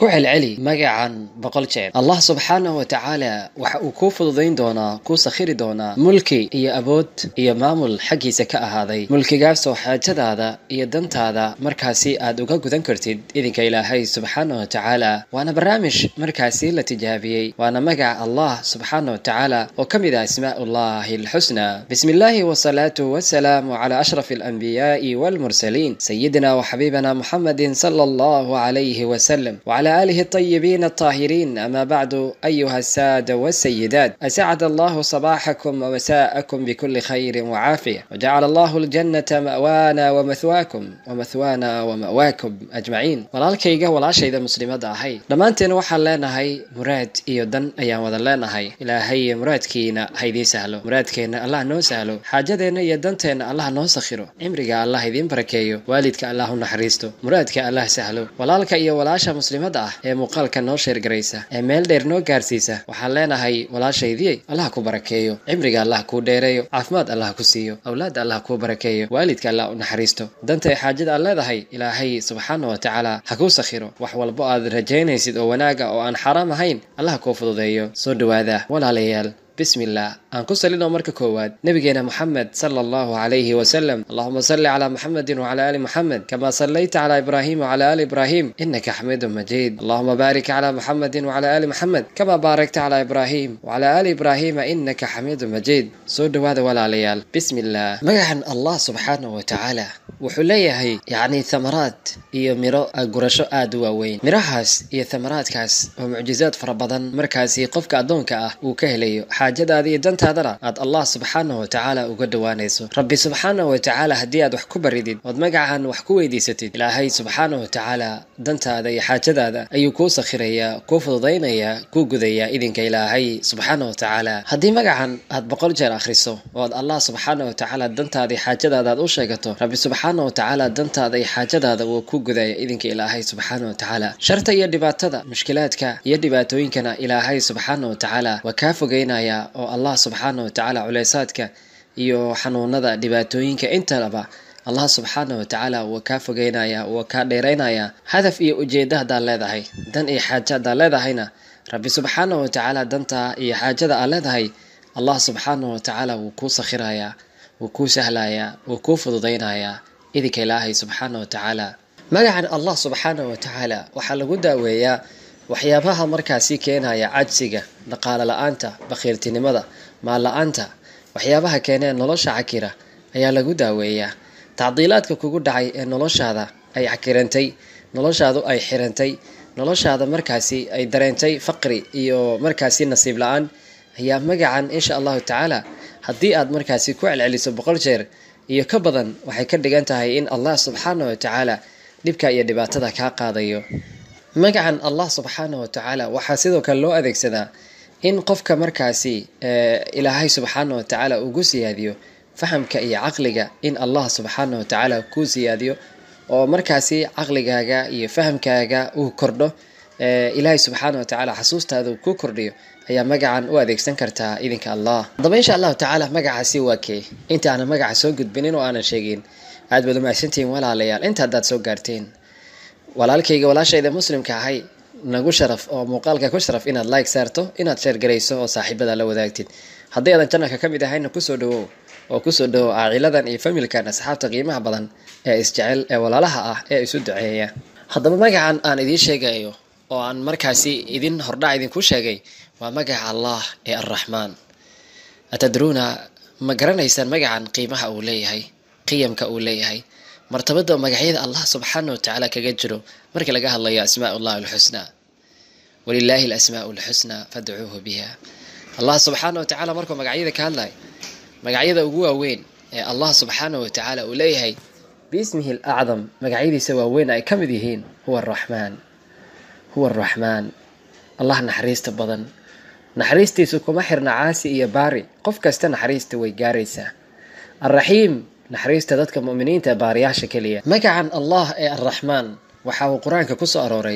ku celceli magacan boqol jeer allah subxaanahu wa tacaala waxa uu kuu fududayn doonaa kuu sakhiri doonaa mulki iyo awood iyo maamul xaggiisa ka ahaaday mulkigaasoo xaajadaada iyo dantaada markaasi aad uga gudan kartid idinka ilaahay subxaanahu wa tacaala waana barnaamij markaasi la tijaabiyey waana magaca allah subxaanahu wa tacaala oo ka mid ah asmaa'ullahi alxusna bismi illaahi wasalaatu wasalaamu calaa ashraf alanbiyaai walmursaliin sayidina وحبيبنا محمد صلى الله عليه وسلم وعلى آله الطيبين الطاهرين أما بعد أيها السادة والسيدات أسعد الله صباحكم ومساءكم بكل خير وعافية وجعل الله الجنة مأوانا ومثواكم ومثوانا ومأواكم أجمعين walaalkayga walaashayda muslimada ahay dhammaanteen waxaan leenahay muraad iyo dan ayaan wada leenahay ilaahay muraadkiina haydii sahlo muraadkeenna allah noo sahlo xaajadeenna iyo danteenna allah noo sakhiro cimriga allah idiin barakeeyo waalidka allah u naxariisto muraadka allah sahlo walaalka iyo walaasha muslimada ah ee muuqaalka noo sheergaraysa ee meel dheer noo gaarsiisa waxaan leenahay walaashaydii allah ku barakeeyo cimriga allah kuu dheereeyo caafimaad allah ku siiyo awlaadda allah kuu barakeeyo waalidka allah u naxariisto danta ee xaajada aad leedahay ilaahay subxaana wa tacaala ha kuu sakhiro wax walbo aad rajaynaysid oo wanaaga oo aan xaraam ahayn allah kuu fududeeyo soo dhowaada walaalayaal بسم الله aan ku salino marka koowaad nabigeena moxamed sala allahu calayhi wasalam allahuma salli calaa muxamedin wacala ali muxamed kama sallayta calaa ibraahim wacala ali ibraahim inaka xamiidun majiid allahuma baarik calaa muxamedin wacala ali muxamed kama baarakta calaa ibraahim wacala ali ibraahima inaka xamiidun majiid soo dhowaada walaalayaal bismi illah magacan allah subxaanahu wa tacaala wuxuu leeyahay yacni thamaraad iyo miro gurasho aada u waaweyn mirahaas iyo thamaraadkaas oo mucjizaad fara badan markaasi qofka addoonka ah uu ka helayo xaajadaada iyo dantaadana aad allah subxaanahu wa tacaala uga dhowaanayso rabbi subxaanahu wa tacaala haddii aad wax ku baridid ood magacan wax ku weydiisatid ilaahay subxaanahu wa tacaala dantaada iyo xaajadaada ayuu kuu sakhirayaa kuu fududaynayaa kuu gudayaa idinka ilaahay subxaanahu wa tacaala haddii magacan aad boqol jeer akhriso ood allah subxaanahu wa tacaala dantaada iyo xaajadaada aad u sheegato rabbi subxaanahu wa tacaala dantaada iyo xaajadaada wuu ku gudaya idinka ilaahay subxaanahu wa tacaala sharta iyo dhibaatada mushkilaadka iyo dhibaatooyinkana ilaahay subxaanahu wa tacaala waa kaa fogeynaya oo allah subxaana wa tacaala culeysaadka iyo xanuunada dhibaatooyinka intalaba allah subxaana wa tacaala waa kaa fogeynaya waa kaa dheeraynaya hadaf iyo ujeedda haddaad leedahay dan iyo xaaja haddaad leedahayna rabbi subxaana wa tacaala dantaa iyo xaajada aad leedahay allah subxaana wa tacaala wuu kuu sakhirayaa wuu kuu sahlayaa wuu kuu fududaynayaa idinka ilaahay subxaana wa tacaala magacan allah subxaana wa tacaala waxaa lagu daaweeyaa waxyaabaha markaasi keenaya cajsiga dhaqaale la-aanta bakhiirtinimada maal la-aanta waxyaabaha keenee nolosha cakira ayaa lagu daaweeyaa tacdiilaadka kugu dhacay ee noloshaada ay cakirantay noloshaadu ay xirantay noloshaada markaasi ay dareentay faqri iyo markaasi nasiib la-aan ayaa magacan insha allahu tacaala haddii aad markaasi ku celceliso boqol jeer iyo ka badan waxay ka dhigan tahay in allah subxaana wa tacaala dhibka iyo dhibaatada kaa qaadayo magacan allah subxaana wa tacaala waxaa sidoo kale loo adeegsadaa in qofka markaasi ilaahay subxaana wa tacaala ugu siyaadiyo fahamka iyo caqliga in allah subxaana wa tacaala kuu siyaadiyo oo markaasi caqligaaga iyo fahamkaaga uu kordho ilaahay subxaana wa tacaala xasuustaada ku kordhiyo ayaa magacan u adeegsan kartaa idinka allah haddaba insha allahu tacaala magacaasi waa kee inta aanan magaca soo gudbinin oo aanan sheegin aad baad umahadsantihiin walaalayaal inta haddaad soo gaarteen walaalkayga walaashayda muslimka ahay nagu sharaf oo muuqaalka ku sharaf inaad like saarto inaad sheergarayso oo saaxiibada la wadaagtid haddii aadan janalka ka mid ahayna kusoo dhawow oo kusoo dhawow aaciladan iyo familkan asxaabta qiimaha badan ee isjecel ee walaalaha ah ee isu duceeya haddaba magacan aan idiin sheegayo oo aan markaasi idin hordhac idinku sheegay waa magaca allah ee arraxmaan atadruuna ma garanaysaan magacan qiimaha uu leeyahay qiyamka uu leeyahay martabada magacyada allah subxaana wa tacaala kaga jiro markii laga hadlayo asmaa ullah alxusnaa walilaahi alasmaa lxusnaa fadcuuhu biha allah subxaana wa tacala markuu magacyada ka hadlayo magacyada ugu waaweyn ee allah subxaana wa tacaala uu leeyahay biismihi alacdam magacyadiisa waaweyn ay ka mid yihiin huwa araxmaan huwa araxmaan allah naxariista badan naxariistiisu kuma xirna caasi iyo baari qof kasta naxariista way gaaraysaa alraxiim naxariista dadka muminiinta baariyaasha keliya magacan allah ee arraxmaan waxa uu qur-aanka kusoo arooray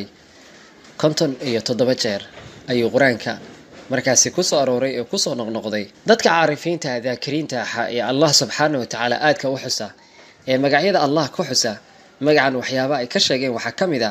konton iyo toddoba jeer ayuu qur-aanka markaasi kusoo arooray oo kusoo noqnoqday dadka caarifiinta daakiriinta ahaa ee allah subxaana wa tacaala aadka u xusa ee magacyada allah ku xusa magacan waxyaaba ay ka sheegeen waxaa ka mid ah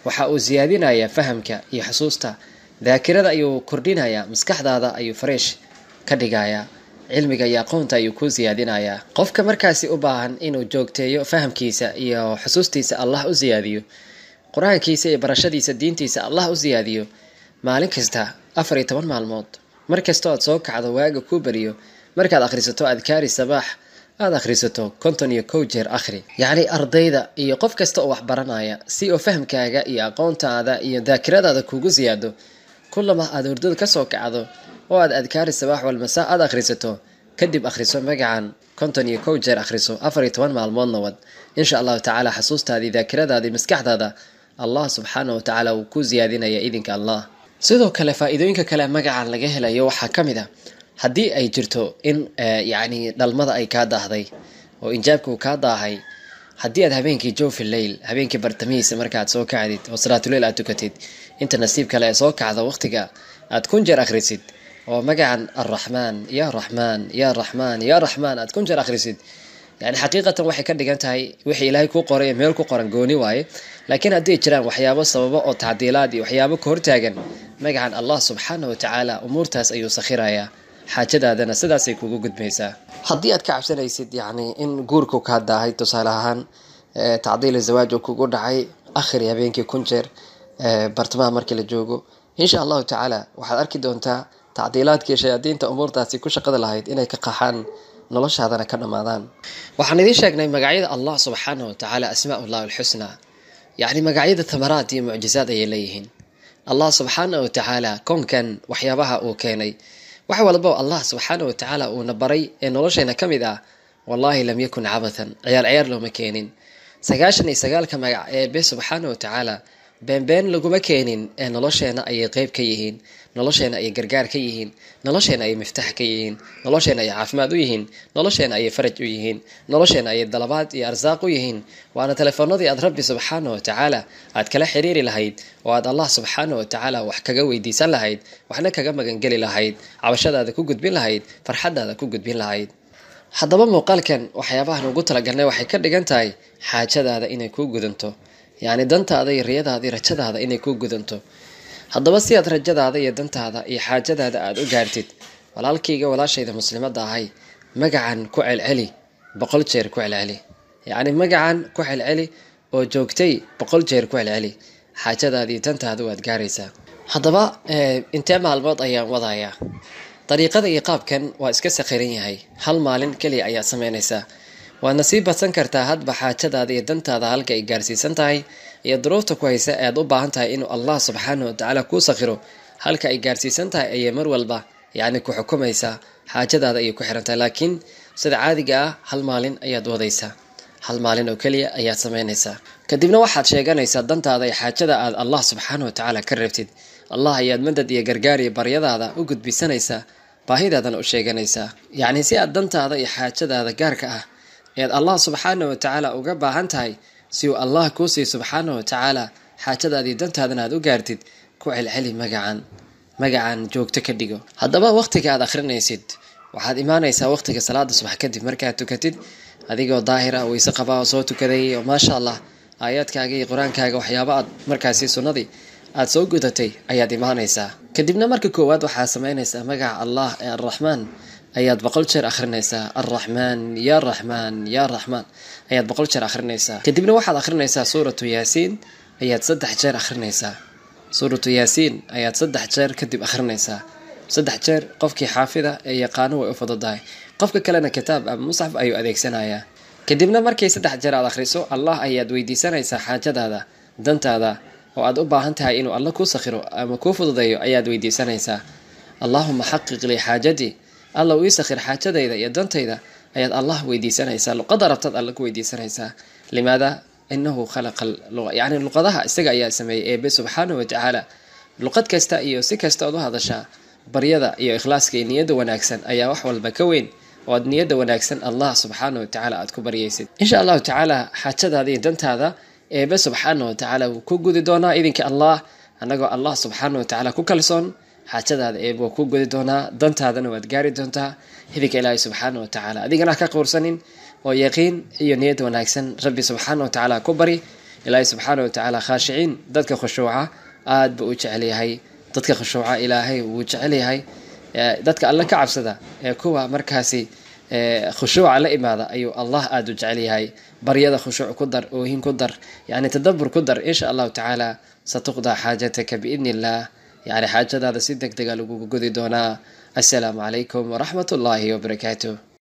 waxa uu siyaadinayaa fahamka iyo xusuusta daakirada ayuu kordhinayaa maskaxdaada ayuu fareesh ka dhigayaa cilmiga iyo aqoonta ayuu ku siyaadinayaa qofka markaasi u baahan inuu joogteeyo fahamkiisa iyo xusuustiisa allah u siyaadiyo qur-aankiisa iyo barashadiisa diintiisa allah u siyaadiyo maalin kasta afar iyo toban maalmood mar kastoo aad soo kacdo waaga kuu beriyo markaad akhrisato adkaari sabaax aada akhrisato konton iyo kow jeer akhri yacni ardayda iyo qof kasta oo wax baranaya si oo fahamkaaga iyo aqoontaada iyo daakiradaada kugu siyaado kullama aad hurdada kasoo kacdo oo aad adkaari sabaax walmasaa aada akhrisato kadib akhriso magacan konton iyo kow jeer akhriso afar iyo toban maalmoodna wad insha allahu tacaala xasuustaadii daakiradaadii maskaxdaada allah subxaana wa tacaala wuu ku siyaadinaya idinka allah sidoo kale faa-iidooyinka kale magacan laga helayo waxaa ka mid a haddii ay jirto in yacni dhalmada ay kaa daahday oo injaabka uu kaa daahay haddii aad habeenkii joofi leyl habeenkii bartamihiisa markaaad soo kacdid oo salaatuleyl aad tukatid inta nasiib kale ee soo kacda waqtiga aad kun jeer akhrisid oo magacan arraxmaan ya raxmaan ya raxmaan ya raxmaan aad kun jeer akhrisid yani xaqiiqatan waxay ka dhigan tahay wixii ilaahay kuu qoray meel ku qoran gooni waaye laakiin hadday jiraan waxyaabo sababo oo tacdiilaad iyo waxyaabo ka hortaagan magacan allah subxaana wa tacaala umuurtaas ayuu sakhirayaa xaajadaadana sidaasay kugu gudmaysaa haddii aad ka cabsanaysid yacni in guurku kaa daahay tusaale ahaan tacdiil zawaaj oo kugu dhacay akhri habeenkii kun jeer bartamaha markii la joogo insha allahu tacaala waxaad arki doontaa tacdiilaadkii shayaadiinta umuurtaasi ku shaqada lahayd inay ka qaxaan noloshaadana ka dhammaadaan waxaan idiin sheegnay magacyada allah subxaana wa tacaala asmaa ullah alxusnaa yacni magacyada tamaraad iyo mucjizaad ayay leeyihiin allah subxaana wa tacaala koonkan waxyaabaha uu keenay wax walbo allah subxaana wa tacaala uuna baray ee noloshayna ka mid ah wallaahi lam yakun cabathan ciyaar ciyaar looma keenin sagaashan iyo sagaalka magac eebe subxaana wa tacaala beenbeen laguma keenin ee nolosheena ayay qeyb ka yihiin nolosheena ayay gargaar ka yihiin nolosheena ayay miftax ka yihiin nolosheena ayay caafimaad u yihiin nolosheena ayay faraj u yihiin nolosheena ayay dalabaad iyo arsaaq u yihiin waana telefoonadii aad rabbi subxaana wa tacaala aad kala xiriiri lahayd oo aad allah subxaana wa tacaala wax kaga weydiisan lahayd waxna kaga magangeli lahayd cabashadaada ku gudbin lahayd farxadaada ku gudbin lahayd haddaba muuqaalkan waxyaabahan ugu talagalnay waxay ka dhigan tahay xaajadaada inay kuu gudanto yacni dantaada iyo riyadaada iyo rajadaada inay kuu gudanto haddaba si aad rajadaada iyo dantaada iyo xaajadaada aada u gaartid walaalkayga walaashayda muslimadda ahay magacan ku celceli boqol jeer ku celceli yacni magacan ku celceli oo joogtay boqol jeer ku celceli xaajadaada iyo dantaada waad gaaraysaa haddaba intee maalmood ayaan wadayaa dariiqada iyo qaabkan waa iska sakhiran yahay hal maalin keliya ayaad samaynaysaa waadna sii badsan kartaa hadba xaajadaada iyo dantaada halka ay gaarsiisan tahay iyo duruufta ku haysa ead u baahan tahay inuu allah subxaana wa tacaala kuu sakhiro halka ay gaarsiisan tahay ayay mar walba yacni ku xukumaysaa xaajadaada ayay ku xirantahay laakiin sida caadiga ah hal maalin ayaad wadaysaa hal maalin oo keliya ayaad samaynaysaa kadibna waxaad sheeganaysaa dantaada iyo xaajada aad allah subxaana wa tacaala ka reebtid allah ayaad madad iyo gargaar iyo baryadaada u gudbisanaysaa baahidaadana u sheeganaysaa yacni si aad dantaada iyo xaajadaada gaarka ah ead allah subxaana wa tacaala uga baahan tahay si uu allah kuu siiy subxaana wa tacaala xaajadaadii dantaadana aad u gaartid ku celceli magacan magacan joogto ka dhigo haddaba waqtiga aad akhrinaysid waxaad imaanaysaa waqtiga salaada subax kadib markaad tukatid adigoo daahira weyse qabaa oo soo tukaday oo maasha allah aayaadkaaga iyo qur-aankaaga waxyaaba aad markaasi sunnadii aada soo gudatay ayaad imaanaysaa kadibna marka koowaad waxaad samaynaysaa magaca allah ee arraxmaan ayaad boqol jeer akhrinaysaa arraxmaan ya raxmaan ya raxmaan ayaad boqol jeer akhrinaysaa kadibna waxaad akhrinaysaa suuratu yaasiin ayaad saddex jeer akhrinaysaa suuratu yaasiin ayaad saddex jeer kadib akhrinaysaa saddex jeer qofkii xaafida ee yaqaano way u fududahay qofka kalena kitaab ama musxaf ayuu adeegsanayaa kadibna markii saddex jeer aad akhriso allah ayaad weydiisanaysaa xaajadaada dantaada oo aad u baahan tahay inuu alla kuu sakhiro ama kuu fududeeyo ayaad weydiisanaysaa allaahuma xaqiq lii xaajadii alla uu ii sakhir xaajadayda iyo dantayda ayaad allah weydiisanaysaa luqada rabtaad alla ku weydiisanaysaa limaada inahu khalaqa yani luqadaha isaga ayaa sameeyey eebe subxaana wa tacaala luqad kasta iyo si kasta ood u hadashaa baryada iyo ikhlaaska iyo niyadda wanaagsan ayaa wax walba ka weyn oo aad niyadda wanaagsan allah subxaana wa tacaala aad ku baryaysid insha allahu tacaala xaajadaada iyo dantaada eebe subxaana wa tacaala wuu ku gudi doonaa idinka allah annagoo allah subxaana wa tacaala ku kalsoon xaajadaada eebe waa ku gudi doonaa dantaadana waad gaari doontaa hidinka ilaahay subxaana wa tacaala adigana ha ka quursanin oo yaqiin iyo niyad wanaagsan rabbi subxaana wa tacaala ku bari ilaahay subxaana wa tacaala khaashiciin dadka khushuuca aad buu u jecel yahay dadka khushuuca ilaahay wuu jecel yahay dadka alle ka cabsada ee kuwa markaasi khushuuca la imaada ayuu allah aada u jecel yahay baryada khushuuc ku dar oohin ku dar yani tadabur ku dar insha allahu tacaala satuqdaa xaajataka biidni illah yani xaajadaada si deg dega lagugu gudi doonaa assalaamu calaykum waraxmat ullaahi wabarakaatuh